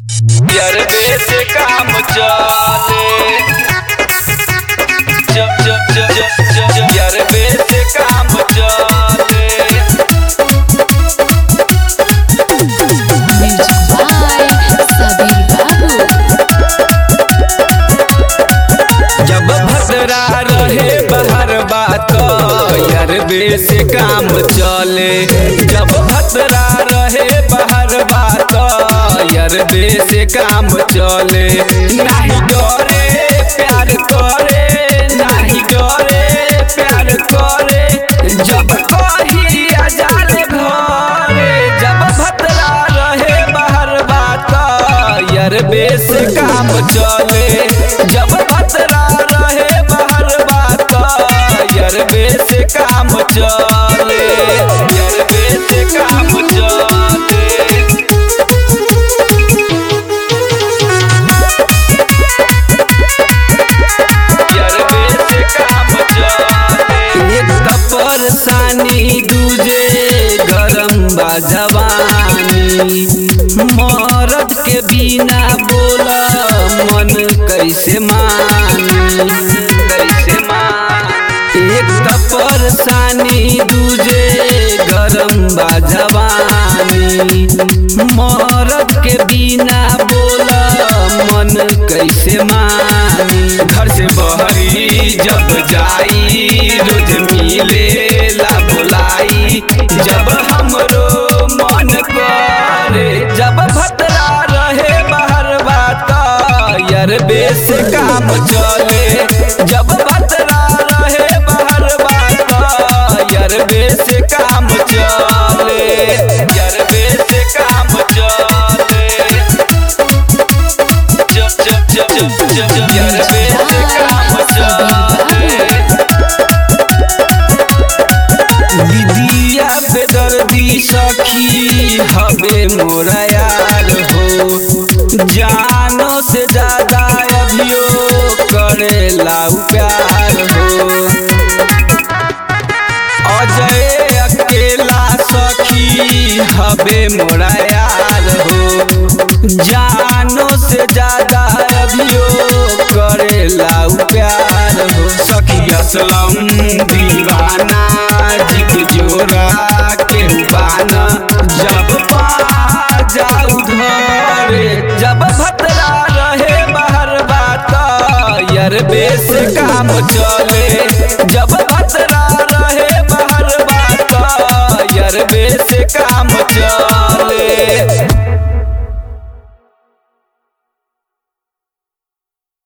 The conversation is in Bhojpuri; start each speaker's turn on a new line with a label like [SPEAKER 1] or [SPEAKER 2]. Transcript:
[SPEAKER 1] यरबे से काम चले जब जब जब जब जब जब यरबे से काम चले
[SPEAKER 2] Music by Sabir Babu.
[SPEAKER 1] जब भद्रा रहे बाहर बात यरबे से काम चले जब भद्रा रहे बाहर बात यरबे से काम चले नाही डरे प्यार करे नाही डरे प्यार करे जब कही अजाल घरे जब भद्रा रहे बाहर बात यरबे से काम चले जब भद्रा रहे बाहर बात यरबे से काम चले यरबे से काम चले यरबे से काम चले एक त परेशानी दूजे गरम बा जवानी मरद के बिना बोला मन कैसे मानी कैसे मानी एक त परेशानी दूजे गरम बा जवानी मरद के बिना बोला मन कैसे मानी घर से बहरी जब जाई रोज मिले ला बुलाई जब हमरो मन करे जब भतरा रहे बाहर बात यरबे से काम चले जब भतरा रहे बाहर बात यरबे से काम चले यरबे से काम चले जब जब जब जब जब जब यरबे से काम चले दीदिया पे दर्दी सखी हवे मोरा यार हो जानो से ज्यादा अभियो करेला उ प्यार हो अजय अकेला सखी हवे मोरा यार हो जानो से ज्यादा अभियो करेला उ प्यार हो सखी असलम दीवाना जिक जोरा के बाना जब पा जाऊ धरे जब भतरा रहे बाहर बात यरबे से काम चले जब भतरा रहे बाहर बात यरबे से काम चले